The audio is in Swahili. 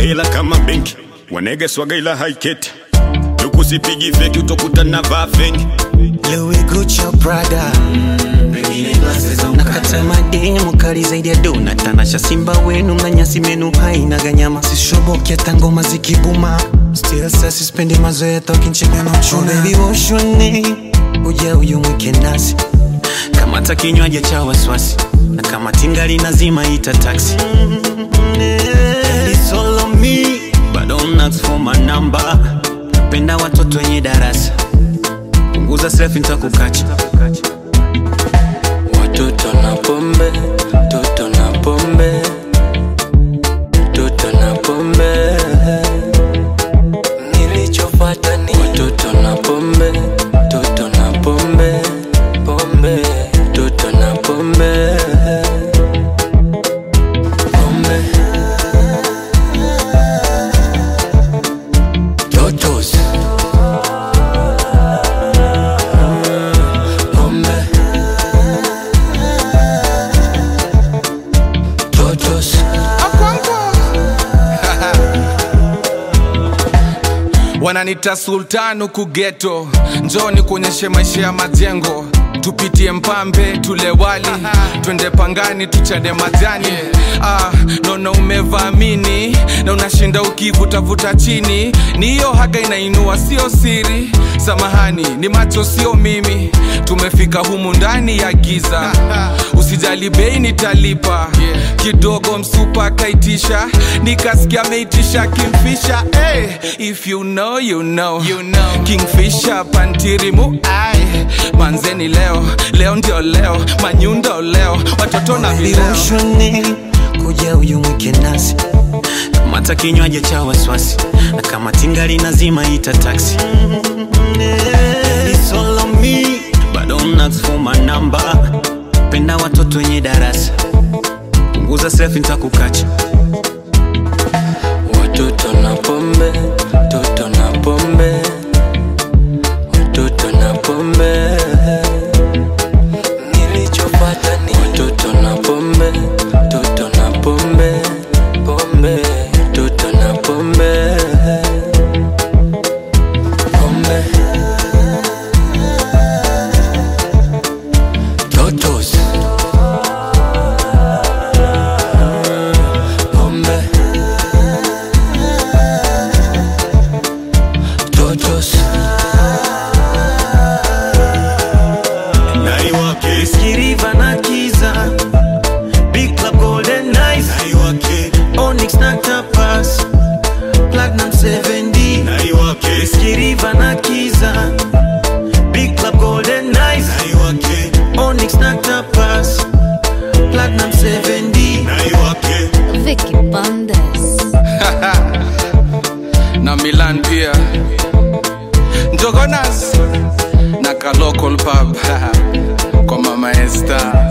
hela kama benki wanege swaga ila haiketi tukusipigi feki utokuta na vaa fengi Louis Gucci au Prada nakata mademu kali zaidi ya dona tanasha simba wenu na nyasi menu haina ganyama sishoboki hata ngoma zikibuma still sa sispendi mazoea tokinchegana uchuna baby woshone uja uyu mwike nasi kamata kinywaji cha waswasi na kama tingali nazima ita taxi It's all on me, but don't ask for my number. Napenda watoto wenye darasa punguza selfie nitakukacha Watoto na pombe, toto na pombe, toto na pombe. Nilichofuata ni watoto na pombe, toto na pombe, pombe, toto na pombe, pombe. Totos. Pombe. Totos. wananita sultan huku geto njoni kuonyeshe maisha ya majengo tupitie mpambe tule wali twende pangani tuchane majani ah, naona umevamini na unashinda ukivutavuta chini ni hiyo haga inainua sio siri samahani ni macho sio mimi tumefika humu ndani ya giza usijali bei nitalipa kidogo msupa kaitisha nikasikia ameitisha kimfisha hey, if you know, you know. You know. kingfisha pantirimu ai manzeni leo leo ndio leo manyundo leo watoto na vileo Vivoshone kuja uyu mwike nasi kamata kinywaji cha waswasi na kama tingali nazima ita taxi It's all on me, but don't ask for my number. Penda watoto wenye darasa punguza selfie nitakukacha Watoto na pombe, toto na pombe, watoto na pombe. Nilichofuata ni watoto na pombe, toto na pombe, pombe, toto na pombe, pombe. Totos. Pombe. Totos. naiwake Kiriva na Kiza Big Club Golden Nights naiwake Onyx na Tapas Platinum 7D naiwake Kiriva na Kiza Big Club Golden Nights naiwake Onyx na Tapas Platinum 7D naiwake Vicky Bandes. na milan pia njogonas na ka local pub kwa mama esta